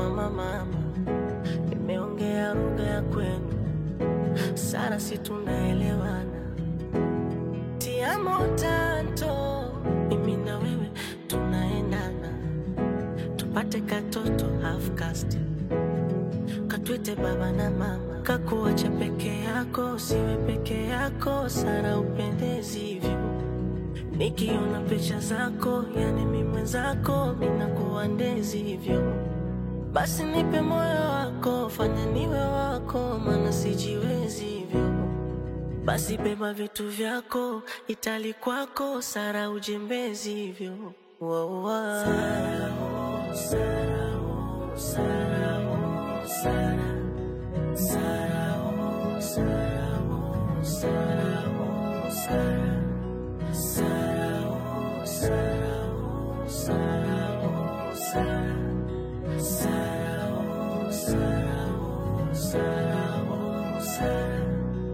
mama mama, nimeongea lugha ya kwenu sana, si tunaelewana? Tiamo tanto, mimi na wewe tunaendana, tupate katoto half caste, katwite baba na mama, kakuacha peke yako, siwe peke yako, Sara upendezi hivyo Nikiona picha zako, yani mi mwenzako, minakuwa ndezi hivyo. Basi nipe moyo wako, fanya niwe wako, maana sijiwezi hivyo. Basi beba vitu vyako, itali kwako, Sara ujembezi hivyo. Wow, wow. Sara, oh, Sara, oh, Sara, oh, Sara. Sara, oh, Sara, oh, Sara, oh, Sara. Sara, oh, Sara, oh, Sara, oh, Sara. Sara, oh, Sara, oh, Sara, oh, Sara.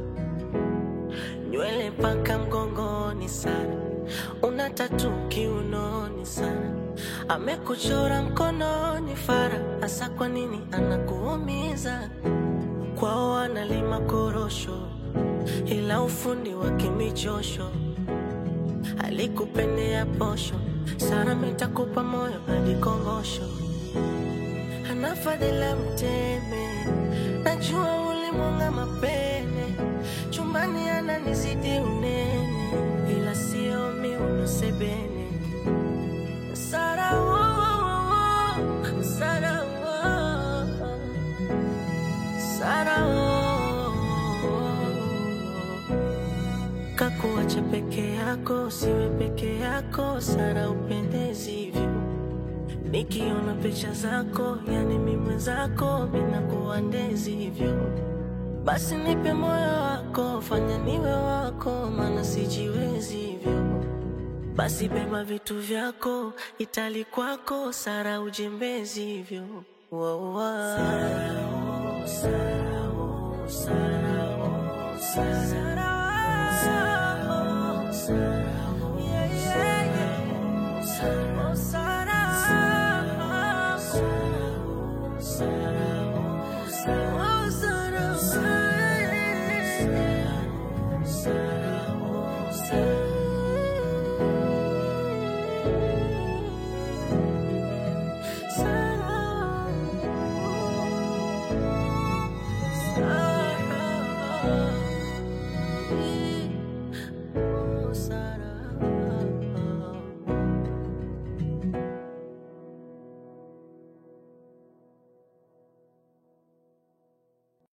Nywele paka mgongoni Sara, una tatu kiunoni Sara, amekuchora mkononi Fara, hasa kwa nini anakuumiza? Kwao analima korosho, ila ufundi wa kimichosho alikupendea posho. Sara mitakupa moyo hadi kongosho, ana fadhila mteme, najua ulimwanga mapene, chumbani ananizidi unene, ila sio miuno sebene. Sara, oh, oh, oh, Sara, oh, Sara, oh, kakuacha peke yako, siwe peke yako, Sara upendezi hivyo. Nikiona picha zako, yani mi mwenzako, minakuwa ndezi hivyo. Basi nipe moyo wako, fanya niwe wako, maana sijiwezi hivyo. Basi beba vitu vyako, itali kwako, Sara ujembezi hivyo. Wow, wow. Sara, oh, Sara, oh, Sara, oh, Sara. Sara, oh, Sara, oh, yeah, yeah, yeah. Sara, oh, Sara.